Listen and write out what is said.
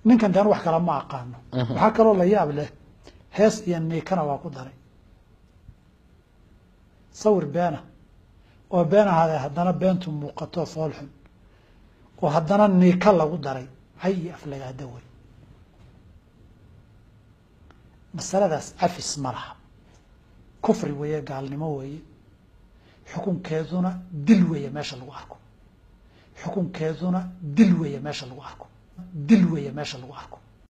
ninkan dean wax kale ma aqaano waxaa kaloo la yaab leh hees iyo niikana waa ku daray sawir beena oo been ahaadee haddana beentu muuqato foolxun oo haddana niika lagu daray hay iyo aflagaada wey masaladaas cafis ma laha kufri weeye gaalnimo weeye xukunkeeduna dil weeye meesha lagu arko xukunkeeduna dil weeye meesha lagu arko dil weeye meesha lagu arko